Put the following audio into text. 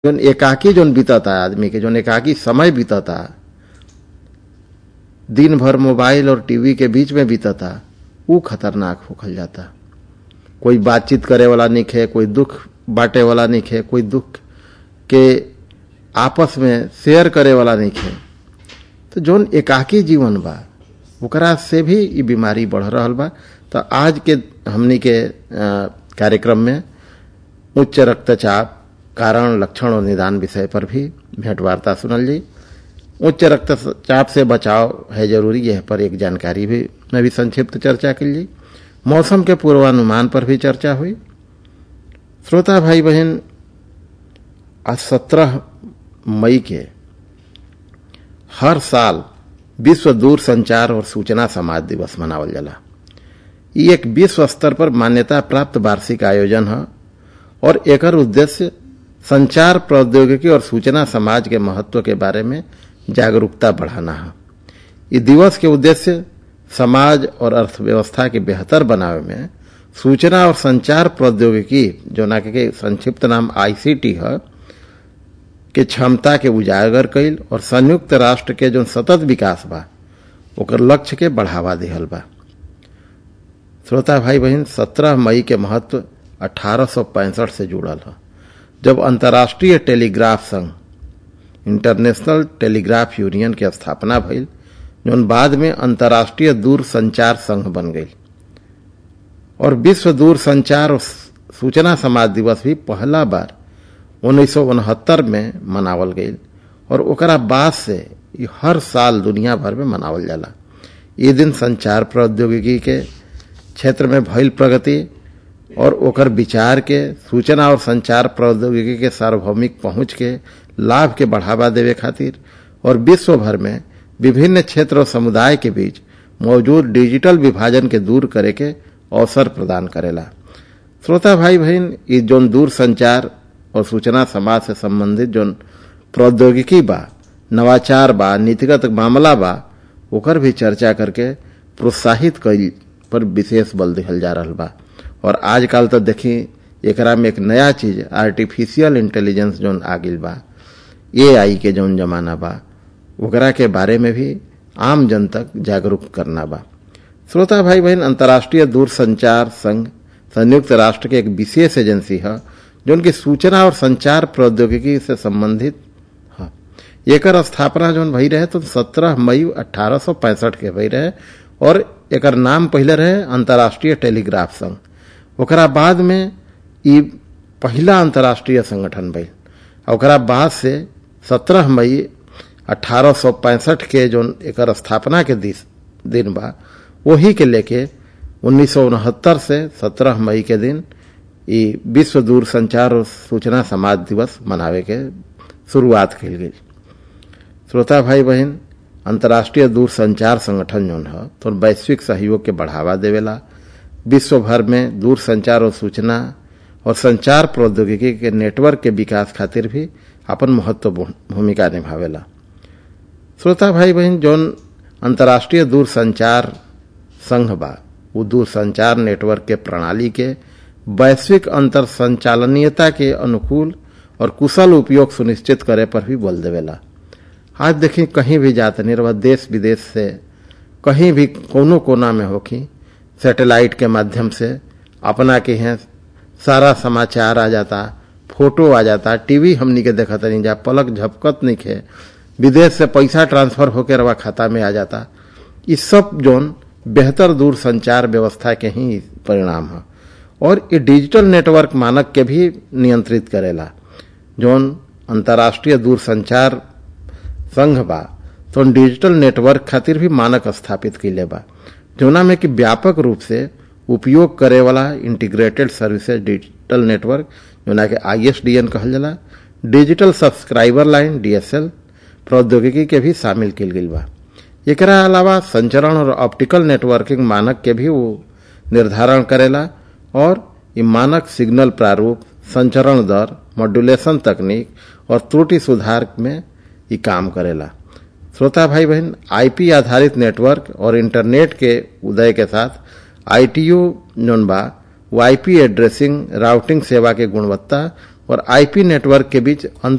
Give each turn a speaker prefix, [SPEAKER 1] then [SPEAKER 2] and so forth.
[SPEAKER 1] जौन एकाकी जौन बीतता आदमी के जौन एकाकी समय बीतता दिन भर मोबाइल और टीवी के बीच में बीतता ऊ खतरनाक होखल जाता कोई बातचीत करे वाला निखे कोई दुख बांटे वाला निखे कोई दुख के आपस में शेयर करे वाला निखे तो जौन एकाकी जीवन बा ओकरा से भी ई बीमारी बढ़ रहल बा तो आज के हमनी के कार्यक्रम में उच्च रक्तचाप कारण लक्षण और निदान विषय पर भी भेंट वार्ता सुनल जी उच्च रक्तचाप से बचाव है जरूरी यह पर एक जानकारी भी में भी संक्षिप्त चर्चा कर ली मौसम के पूर्वानुमान पर भी चर्चा हुई श्रोता भाई बहन आज सत्रह मई के हर साल विश्व दूर संचार और सूचना समाज दिवस मनावल जाला ये एक विश्व स्तर पर मान्यता प्राप्त वार्षिक आयोजन है और एकर उद्देश्य संचार प्रौद्योगिकी और सूचना समाज के महत्व के बारे में जागरूकता बढ़ाना है इस दिवस के उद्देश्य समाज और अर्थव्यवस्था के बेहतर बनावे में सूचना और संचार प्रौद्योगिकी जो ना के संक्षिप्त नाम आईसीटी है के क्षमता के उजागर कैल और संयुक्त राष्ट्र के जो सतत विकास बा ओकर लक्ष्य के बढ़ावा दिहल बा श्रोता भाई बहन 17 मई के महत्व अठारह से जुड़ल है जब अंतर्राष्ट्रीय टेलीग्राफ संघ इंटरनेशनल टेलीग्राफ यूनियन के स्थापना भइल जौन बाद में अंतर्राष्ट्रीय दूर संचार संघ बन गई और विश्व दूर संचार और सूचना समाज दिवस भी पहला बार उन्नीस में मनावल गई और ओकरा बाद से हर साल दुनिया भर में मनावल जाला ये दिन संचार प्रौद्योगिकी के क्षेत्र में भइल प्रगति और ओकर विचार के सूचना और संचार प्रौद्योगिकी के सार्वभौमिक पहुंच के लाभ के बढ़ावा देवे खातिर और विश्व भर में विभिन्न क्षेत्र और समुदाय के बीच मौजूद डिजिटल विभाजन के दूर करे के अवसर प्रदान करेला श्रोता भाई बहन ये जोन दूर संचार और सूचना समाज से संबंधित जोन प्रौद्योगिकी बा नवाचार बा नीतिगत मामला बा ओकर भी चर्चा करके प्रोत्साहित कई पर विशेष बल दिहल जा रहा बा और आजकल तो देखी एकरा में एक नया चीज आर्टिफिशियल इंटेलिजेंस जोन आ गई बा ए आई के जोन जमाना बा ओकरा के बारे में भी आम जन तक जागरूक करना बा श्रोता भाई बहन अंतर्राष्ट्रीय दूर संचार संघ संयुक्त राष्ट्र के एक विशेष एजेंसी है जो उनकी सूचना और संचार प्रौद्योगिकी से संबंधित है एकर स्थापना जो भई रहे तो 17 मई अठारह के भई रहे और एकर नाम पहले रहे अंतर्राष्ट्रीय टेलीग्राफ संघ ओकरा बाद में ई पहला अंतर्राष्ट्रीय संगठन भइल ओकरा बाद से 17 मई अठारह के जो एकर स्थापना के दिन बा वही के लेके उन्नीस से 17 मई के दिन ई विश्व दूर संचार और सूचना समाज दिवस मनावे के शुरुआत कल गई श्रोता भाई बहन अंतर्राष्ट्रीय दूर संचार संगठन जो है तो वैश्विक सहयोग के बढ़ावा देवेला विश्व भर में दूर संचार और सूचना और संचार प्रौद्योगिकी के नेटवर्क के विकास खातिर भी अपन महत्वपूर्ण भूमिका निभावेला श्रोता भाई बहन जौन अंतर्राष्ट्रीय दूर संचार संघ बा वो दूर संचार नेटवर्क के प्रणाली के वैश्विक अंतर संचालनीयता के अनुकूल और कुशल उपयोग सुनिश्चित करे पर भी बल देवेला आज देखी कहीं भी जाते नहीं रहा देश विदेश से कहीं भी कोनो कोना में होखी सैटेलाइट के माध्यम से अपना के हैं सारा समाचार आ जाता फोटो आ जाता टीवी हमनी के देखत नहीं जा पलक झपकत नहीं खे विदेश से पैसा ट्रांसफर होकर रवा खाता में आ जाता इस सब जोन बेहतर दूर संचार व्यवस्था के ही परिणाम है और ये डिजिटल नेटवर्क मानक के भी नियंत्रित करेला जोन अंतर्राष्ट्रीय दूर संचार संघ बा तो डिजिटल नेटवर्क खातिर भी मानक स्थापित कैले बा जोना में कि व्यापक रूप से उपयोग करे वाला इंटीग्रेटेड सर्विसेज डिजिटल नेटवर्क जोना के आईएसडीएन कहल जाला डिजिटल सब्सक्राइबर लाइन डीएसएल प्रौद्योगिकी के भी शामिल किल गई बा एकरा अलावा संचरण और ऑप्टिकल नेटवर्किंग मानक के भी वो निर्धारण करेला और ये मानक सिग्नल प्रारूप संचरण दर मॉड्यूलेशन तकनीक और त्रुटि सुधार में ये काम करेला श्रोता भाई बहन आईपी आधारित नेटवर्क और इंटरनेट के उदय के साथ आईटीयू जोन बा वो आईपी एड्रेसिंग राउटिंग सेवा के गुणवत्ता और आईपी नेटवर्क के बीच अंतर